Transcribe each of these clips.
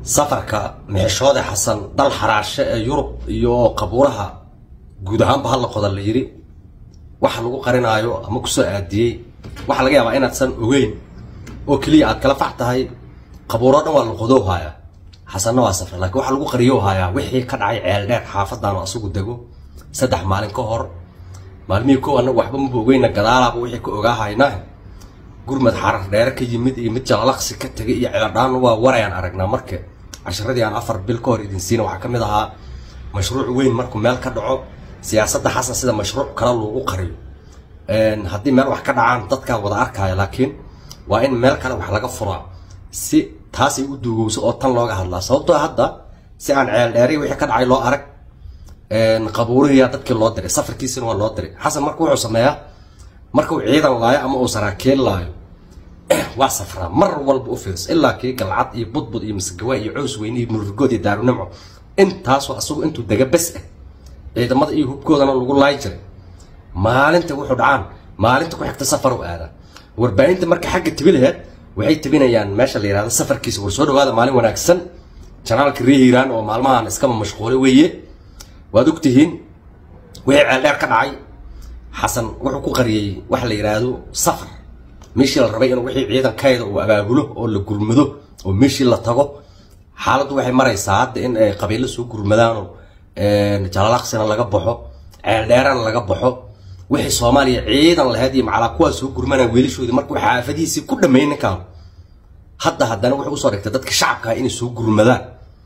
safarka mixishoode xasan dal xaraashe ee yurub iyo qabuuraha guud ahaanba hala qoda la yidhi waxa lagu qarinaayo ama kusoo aadiyey waxaa laga yaabaa inaadsan ogeyn oo keliya aad kala fac tahay qabuuro dhan waa la qodow hayaa xasanna waa safar laakiin waxaa lagu qariyo hayaa wixii ka dhacay ceeldheer xaafadaanu asagu dego saddex maalin ka hor maalmihii kow annagu waxba maba ogeyna gadaalaaba wixii ka ogaahaynaa gurmad xarar dheere ka yimid iyo mid jalalaqsi ka tegay iyo ceeldhaan waa warayaan aragnaa marka casharadii aan afar bil ka hor idin siina waxaa ka mid ahaa mashruuc weyn markuu meel ka dhaco siyaasadda xasan sida mashruuc kale loogu qariyo haddii meel wax ka dhacaan dadkaa wada arkaya laakiin waa in meel kale wax laga furaa si taasay u duugowso oo tan looga hadlaa sababtoo hadda si aan ceel dheeri wixii ka dhacay loo arag qabuurihiyaa dadkii loo diray safarkiisina waa loo diray xasan marka wuxuu sameeyaa markuu ciidan laayo ama uu saraakiil laayo waa safraa mar walba u fiirso ilaa kii galcad iyo budbud iyo masgawa iyo cows weyne iyo murrigood iyo daarunimco intaasoo asagu intuu dega bes ah ciidamada iyo hubkoodana lagu laayi jiray maalinta wuxuu dhacaan maalinta ku xigta safar u aadaa warbaahinta marka xagga tibi laheed waxay tibinayaan meesha la yihahdo safarkiisa war soo dhawaada maalin wanaagsan janaalka ree hiiraan oo maalmahan iskama mashquulay weeye waad ogtihiin wixii ceeldheer ka dhacay xasan wuxuu ku qariyey waxa la yidhaahdo safar meeshii la rabay in wixii ciidankayda uu abaabulo oo la gurmado oo meeshii la tago xaaladdu waxay maraysaa hadda in ay qabiilo soo gurmadaanoo jalalaqsina laga baxo ceeldheerana laga baxo wixii soomaaliya ciidan lahayd iyo macalaa kuwaa soo gurmanaa wiilashoodii markuu xaafadihiisii ku dhameeyey ninkaan hadda haddana wuxuu usoo dhigtay dadka shacabka inay soo gurmadaan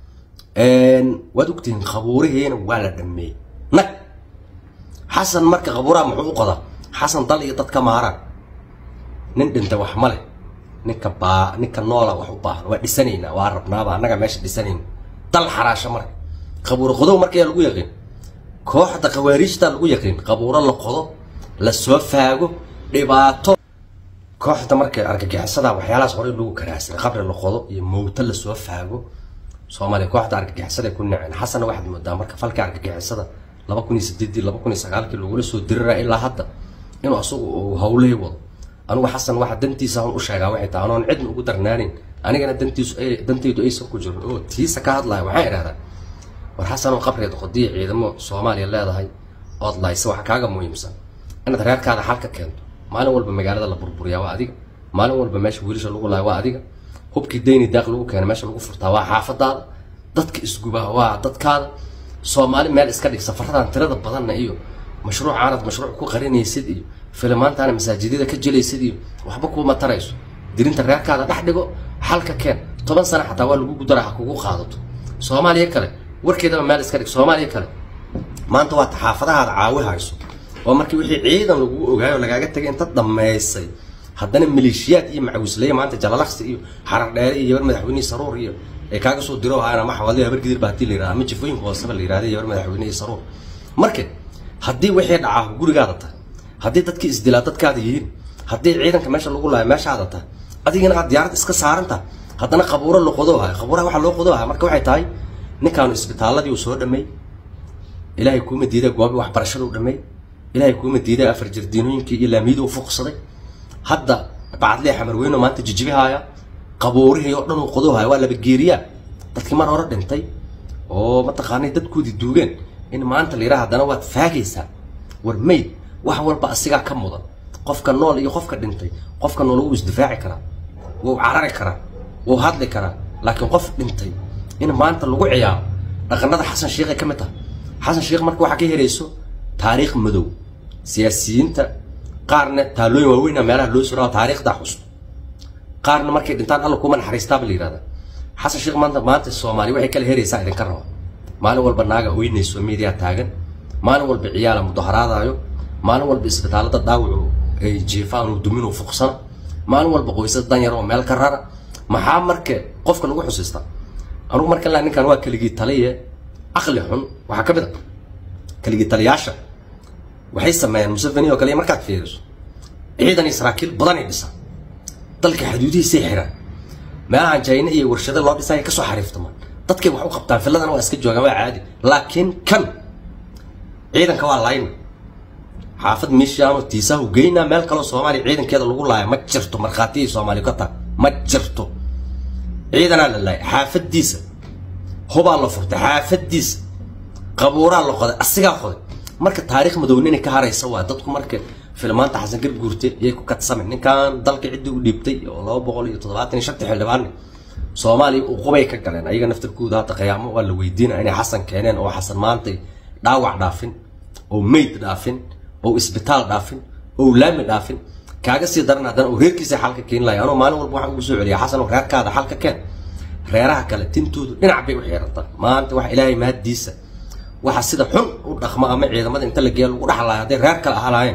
waad ogtihiin qabuurihiina waa la dhameeyey nag xasan marka qabuuraha muxuu u qodaa xasan dal iyo dadka maaraan nin dhinta wax ma leh ninka baa ninka noola wax u baahan waa dhisanaynaa waa rabnaaba annaga meesha dhisanayna dal xaraasho marka qabuuro qodow marka yaa lagu yaqiin kooxda khawaariijta lagu yaqiin qabuuro la qodo la soo faago dhibaato kooxda marka argagixisada waxyaalahaas horey lagu karaasay qabri la qodo iyo mowto la soo faago soomaaliya kooxda argagixisada ku naceen xasanna waxaad moodaa marka falka argagixisada laba kun iyo sideedii laba kun iyo sagaalkii lagula soo dirira ilaa hadda inuu asagu uu hawley wado anugu xasan waxa dantiisa aan u sheegaa waxay tahay anoon cidna ugu darnaanin anigana dantiisu dantaydu aysan ku jirin oo tiisa ka hadlaya waxaan idhahdaa war xasanoo qabriga qodiya ciidamo soomaaliya leedahay ood laysa waxa kaaga muhiimsan inaad reerkaada xal ka keento maalin walba magaalada la burburiyaa waa adiga maalin walba meesha wiilasha lagu laaya waa adiga hubkii dayni daaq lagu keena meesha lagu furtaa waa xaafadaada dadka isgubaa waa dadkaada soomaali meel iska dhig safaradan tirada badanna iyo mashruucaanad mashruuc ku qarinaysid iyo filimaantaana masaajidyada ka jelaysid iyo waxba kuuma tarayso dirinta reerkaada dhex dhigo xalka keen toban sano xataa waa lagu gudara ha kugu qaadato soomaaliya kale warkeedaba meel iska dhig soomaaliya kale maanta waa taxaafadahaada caawi hayso oo markii wixii ciidan lagugu ogaayo oo lagaaga tagay inta dhammaysay haddana maleeshiyaad iyo macawisleye maanta jalalaqsi iyo xarar dheere iyo yabar madaxweynihii saruur iyo ay kaaga soo diro haana maxawadi habar gidir ba hadii la yirahda ama jifooyinka hooseba la yirahda yabar madaxweynihii saruur marka haddii wixii dhacaa gurigaada tahay haddii dadkii isdilaa dadkaada yihiin haddii ciidanka meesha lagu laayo meeshaada tahay adigana aad diyaarad iska saaran tahay haddana qabuuro la qodo hayo qabuuraha waxaa loo qodo haya marka waxay tahay ninkaanu isbitaaladii uu soo dhameey ilaahay kuuma diiday goobi waxbarashada u dhameey ilaahay kuuma diiday afar jirdiinooyinkii iyo laamiyadii u fuqsaday hadda bacadlee xamarweyno maanta jijibihaaya qabuurihii oo dhan uu qodo haya waa laba geeriyaa dadkii mar hore dhintay oo mataqaanay dadkoodii duugeen in maanta la yidhaha haddana waad faagaysaa war mayd wax walba asigaa ka mudan qofka nool iyo qofka dhintay qofka nool wuu isdifaaci karaa wuu carari karaa wuu hadli karaa laakiin qof dhintay in maanta lagu ciyaaro dhaqanada xasan sheikh ay ka mid tahay xasan sheikh marka waxaa ka herayso taariikh madow siyaasiyiinta qaarna taalooyin waaweyna meelaha loo sura taariikhdaa xusto qaarna markay dhintaan alla kuma naxariistaaba la yihahda xasan sheikh maanta maanta soomaaliya waxay kala heraysaa idinka raba maalin walba naaga oynayso miidiyaa taagan maalin walba ciyaala mudaharaadaayo maalin walba isbitaalada dhaawacu ay jiifaan uu duminuu fuqsana maalin walba qoysas danyar oo meel ka rara maxaa marka qofka lagu xusiistaa anugu marka laa ninkan waa keligii taliye aqli xun waxaa ka mid a keligii taliyaasha waxay sameeyeen museveni oo kale markaad fiiriso ciidan iyo saraakiil badanay dhisaan dalka xuduudihiisay xiraan meelahan jayna iyo warshado loo dhisay kasoo xariiftamaan dadkay wax u qabtaan filadana waa iska joogaan waa caadi laakiin kan ciidanka waa layna xaafad miishaano tiisahu geynaa meel kaloo soomaaliya ciidankeeda lagu laaya ma jirto markhaatiyay soomaaliya ka tahay ma jirto ciidanaa la laaya xaafadiisa hubaa la furtay xaafadiisa qabuuraa la qoday asigaa qoday marka taariikh madownina ka haraysa waa dadku marka filmaanta xasan garguurte yay ku kadsame ninkan dalka ciddii u dhiibtay oo laba boqol iyo toddobaatan iyo shanta xildhibaanni soomaaliya uqubay ka galeen ayaga naftarkooda hadda qiyaamo waa la weydiinaya inay xasan keeneen oo xasan maantay dhaawac dhaafin oo meyd dhaafin oo isbitaal dhaafin oo laami dhaafin kaaga sii daran haddana uu reerkiisa xalka keeni lahay anuu maalin walba waxaan ugu soo celiya xasan oo reerkaada xalka keen reeraha kale tintoodu dhinac bay u xirantaa maanta wax ilaahay mahaddiisa waxa sida xun u dhaqma ama ciidamada inta la geeya lagu dhaxlaayo hadday reer kale ahalaayeen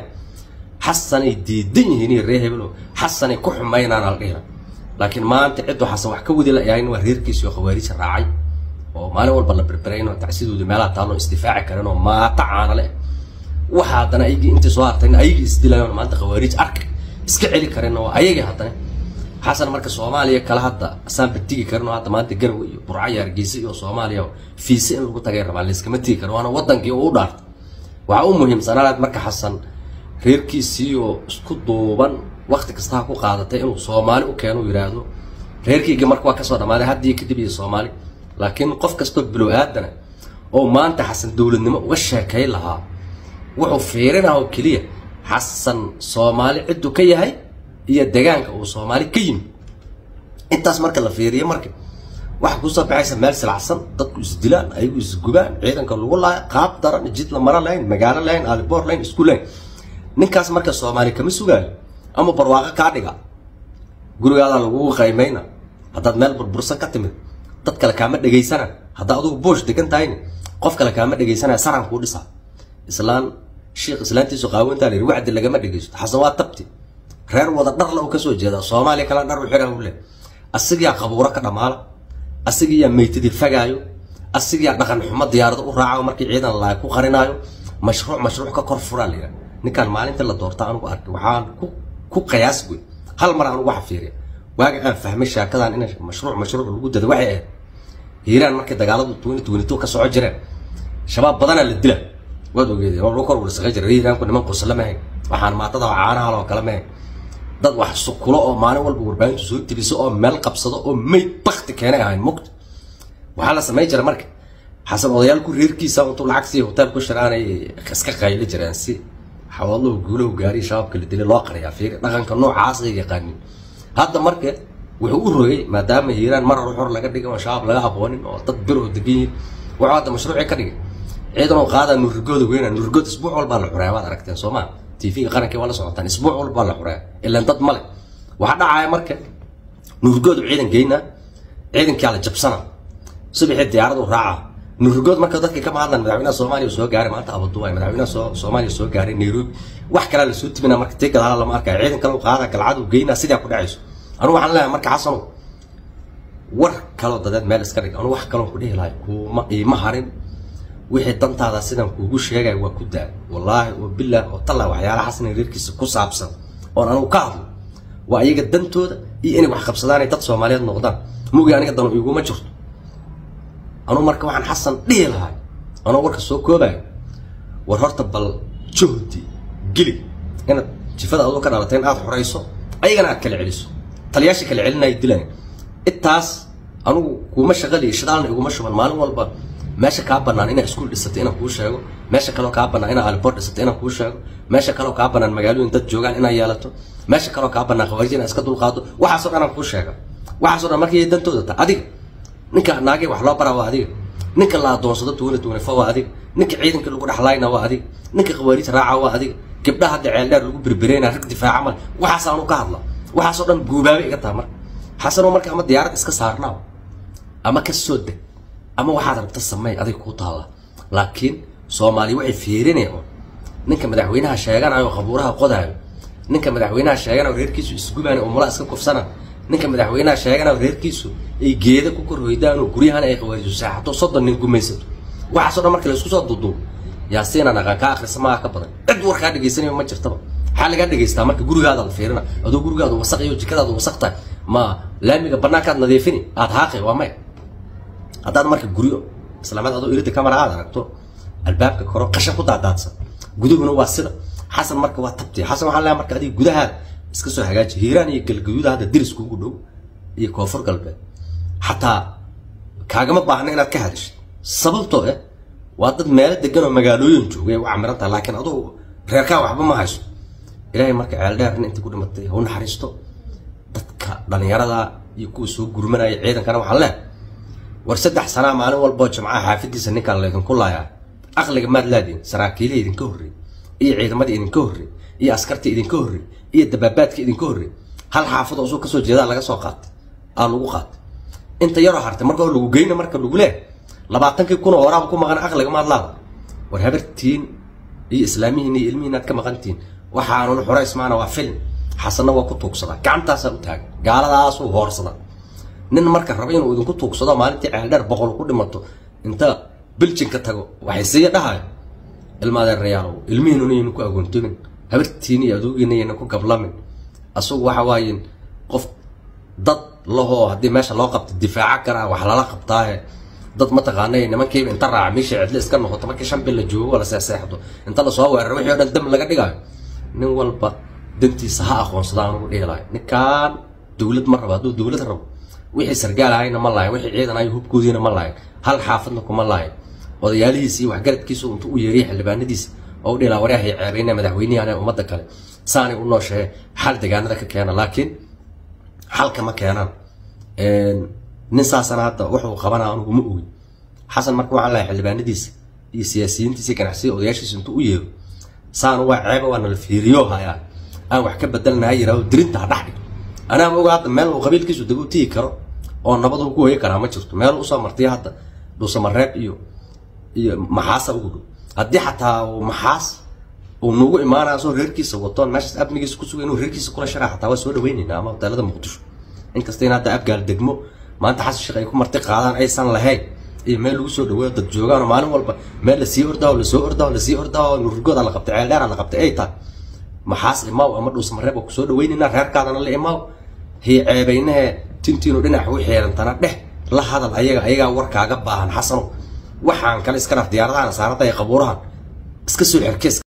xasanay diidan yihiin iyo reer hebelo xasanay ku xumaynaan aldhihira laakiin maanta ciddu xasan wax ka wadi la yahayn waa reerkiisi oo khawaarija raacay oo maalin walba la berberayn oo tacsidooda meelaha taalloo isdifaaci karin oo maata caana leh waxa haddana ayagii intay soo hartayna ayagii isdilayoon maanta khawaarij arka iska celi karin oo ayagii haddana xasan marka soomaaliya kale hadda asaan batigi karin oo hadda maanta garwe iyo burco iyo hargeysa iyo soomaaliya fiise in lagu tagay rabaa layskama tigi karo waana wadankii oo u dhaartay waxaa u muhiimsanaanaad marka xasan reerkiisii oo isku duuban wakti kasta ha ku qaadatay inuu soomaali u keeno u yidhaahdo reerkayga marka waa kasoo dhammaaday haddii kadib iyo soomaali laakiin qof kastoo bilow aadana oo maanta xasan dowladnimo uga sheekay lahaa wuxuu fiirinah oo keliya xasan soomaali cidduu ka yahay iyo degaanka uu soomaali ka yimi intaas marka la fiiriyo marka waxa kusoo baxaysa meel silacsan dadku isdilaan ayagu isgubaan ciidanka lagu laaya qaab daran jid la maro lahayn magaalo lahayn aliboor lahayn isku lahayn ninkaas marka soomaali kama sugaayo ama barwaaqo kaa dhiga gurigaadaa lagugu qaymayna haddaad meel burbursan ka timid dad kale kaama dhegaysana haddaa adugu boosh degan tahayna qof kale kaama dhegaysanaya saran kuu dhisaa islaan sheikh islaantiisu qaawantaa la yidhi wacdi lagama dhegaysto xasan waa tabti reer wada dharla uu kasoo jeedaa soomaaliya kala dhar u xira u leh asigiyaa qabuuro ka dhammaala asigiyaa meytadii fagaayo asigiyaa dhaqan xumo diyaarado u raacayo markii ciidan laay ku qarinaayo mashruuc mashruuc ka kor furaa la yidhaha ninkaan maalintii la doorta anugu arkay waxaan ku ku qiyaas wey hal mar anugu waxa fiiriya waaga aan fahmay shaakadan in mashruuc mashruuc lagu dada waxay ahayd hiiraan markay dagaaladu tuwani tuwanito ka soco jireen shabaab badanaa la dila waad ogeedeen waa lagu kor warsaqa jira hiiraanku niman qusla mahayn waxaan maatada caanaha loo kala mahayn dad wax sukulo oo maalin walba warbaahintu soo teliso oo meel qabsado oo meyd bakti keenay ahayn mugta waxaa la samayn jira marka xasan odayaalku reerkiisa intuu lacag siiya hotel ku shiraanay iska qayli jireen si xawaadlahu guulahu gaariya shabaabka la dilay loo qariyaa fiiri dhaqanka noocaas ay yaqaanin hadda marka wuxuu u rogay maadaama hiiraan mar hor laga dhigay oo shabaab laga aqoonin oo dad biroo degan yihiin wuxuu hadda mashruuci ka dhigay ciidan oo qaadaa nurigooda weyna nurigood isbuuc walbaa la xureeya waad aragteen soo maa tvga qaranka waa la socotaan isbuuc walbaa la xureeya ilaan dad male waxaa dhacaya marka nurigoodu ciidan geynaa ciidankaa la jabsana subaxii diyaaradu raaca nurigood marka dadka kama hadlan madaxweynaha soomaaliya soo gaaray maanta abaduway madaxweynaha soo soomaaliya soo gaaray nairobi wax kalaa lasoo tibinaa marka tii gadaala lama arkaya ciidan kale qaada galcadu geynaa sidaa ku dhacayso anugu waxaan leeyahay marka xasano war kaloo dadeed meel iska dhig anugu wax kaloo ku dhihi lahay kuuma iima harin wixii dantaada sidan kuugu sheegaya waa ku daa wallaahi oo bilaah oo tallaa waxyaalaha xasan reerkiisa ku saabsan oon anugu ka hadlo waa iyaga dantooda iyo inay wax qabsadaan ay dad soomaaliyeed noqdaan mugi aniga danu iguma jirto anugu marka waxaan xasan dhihi lahay anoo warka soo koobayo war horta bal juhdi geli inaad jifada aduu ka dhalatay in aad xorayso ayagana aad kala celiso taliyaasha kala celinaya dilayan intaas anugu kuuma shaqaliyo shidaalna iguma shuban maalin walba meesha kaa banaan inaa iskuul dhisatay inaan kuu sheego meesha kaloo kaa banaan inaa aliboor dhisatay inaan kuu sheego meesha kaloo kaa banaan magaalooyin dad joogaan inaa yeelato meesha kaloo kaa banaan khawaarij inaa iska dulqaado waxaasoo dhan aan kuu sheega waxaasoo dhan markay dantooda ta adiga ninka naagay wax loo baraa waa adiga ninka la adoonsado tuwana tuwanafo waa adiga ninka ciidanka lagu dhexlayna waa adiga ninka khawaarij raaca waa adiga gabdhaha hadda ceeldheer lagu berbereyna rag difaaca mal waxaasaanu ka hadla waxaasoo dhan guubaabay iga taha marka xasanoo marka ama diyaarad iska saarnaaw ama ka soo deg ama waxaad rabta sameey adiga kuu taalla laakiin soomaaliya waxay fiirinayaan ninka madaxweynaha sheeganayo qabuuraha qodaayo ninka madaxweynaha sheeganayo reerkiisu isgubaana oo mulaa iska kufsana ninka madaxweynaha sheeganayo reerkiisu ay geeda ku kor hoydaan oo guryahana ay qawaariso saaxato soddon nin gumaysato waxaasoo dhan marka la isku soo duuduubo yaasiinaan aqaan kaa akhrisa maaha ka badan cid warkaa dhegaysanaya ma jirtaba maxaa lagaa dhegaystaa marka gurigaada la fiirina adoo gurigaadu wasaq iyo jikadaadu wasaq tahay ma laamiga banaankaad nadiifini aad haaqi waa maya haddaad marka guryo islaamad adoo irida kamara aad aragto albaabka koro qashan ku daadaadsan guduguna waa sida xasan marka waa tabti xasan waxaa leeyahay marka adiga gudahaada iska soo hagaaji hiiraan iyo galgaduuda hadda diris kuugu dhow iyo koonfur galbeed xataa kaagama baahna inaad ka hadashid sababtoo eh waa dad meelo degan oo magaalooyin joogay u camiran tahay laakiin adugu reerkaa waxba ma hayso ilaahay marka ceeldheerna intii ku dhimatay ha u naxariisto dadka dhalinyarada iyo kuwa soo gurmanaya ciidankana waxaan leeh war saddex sanaa maalin walboo jimcaha xaafadiisa ninkaan laydinku laayaa aqliga maad laadiin saraakiilihii idinka horrey iyo ciidamadii idinka horrey iyo askartii idinka horrey iyo dabaabaadka idinka horrey hal xaafad oo suu kasoo jeedaa laga soo qaatay aa lagu qaatay inta yaroo hartay marka lagu geyna marka lagu leeh labaatankii kun oo waraaba ku maqan aqliga maad laada war habartiin iyo islaamihiin iyo ilmihiin aad ka maqantihiin waxaanun xurays maana waa film xasanna waa ku tuugsadaa gacantaasaa u taagan gaaladaasuu hoorsadaa nin marka raba inuu idinku tuugsado maalintii ceeldheer boqol ku dhimato inta biljinka tago waxay siiya dhahayo ilmaadeerayaalow ilmihiinuna yayna ku agoontomin habartiina iyo aduugiina yayna ku gablamin asugu waxa waaye qof dad lahoo haddii meesha loo qabto difaaca karaa wax lala qabtaahe dad mataqaanay nimankiiba inta raaca meesha cidle iska noqoto markii shan bil la joogo la seeseexdo inta lasoo weeraro wixii o dhan dam laga dhigayo nin walba dantiisa ha aqoonsada anugu dhihi lahay ninkaan dowlad ma rabo hadduu dowlad rabo wixii sargaal ahayna ma lahayn wixii ciidan ahay hubkoodiina ma lahayn hal xaafadna kuma lahayn odayaalihiisa iyo waxgaradkiisu intuu u yeeriya xildhibaanadiisa oo u dhihi laha waryahay ceebayna madaxweynihi ane ummadda kale saanay u nooshehe xal degaanada ka keena laakiin xalka ma keenaan nin saasana hadda wuxuu qabanaa anugu ma ogi xasan marka waxaan lahay xildhibaanadiisa iyo siyaasiyiintiisa iyo ganacsiya odayaashiisa intuu u yeero saanu waa ceeba waa nala fiiriyo hayaa aan wax ka bedelnaha yiraahdo dirinta ha dhex dhig anaa ma oga hadda meel uu qabiilkiisu deg u tigi karo oo nabadu ku hoyi karaa ma jirto meel usoo martay hadda dhuusamareeb iyo iyo maxaasa ugu dhow haddii xataa maxaas uu nagu imaanaya soo reerkiisa watoon meeshaas amnigiisa ku suga inuu reerkiisa kula sharaa xataa waa soo dhaweynayna ama hoteelada muqdisho inkasta in hadda abgaal degmo maanta xasan sheekh ay ku marti qaadaan aysan lahayn iyo meel lagu soo dhaweeyo dad joogaan maalin walba meel lasii ordaaho lasoo ordaaho lasii ordaaho nurigooda la qabtay ceeldheera la qabtay ay tahay maxaas imaaw ama dhuusamareeb oo kusoo dhaweynayna reerkaadana la imaaw hii ceebaynahe tintiinu dhinac u xeerantana dheh la hadal ayaga ayagaa warkaaga baahan xasano waxaan kale iska dhaf diyaaradahan saarada ee qabuurahan iska soo xerkees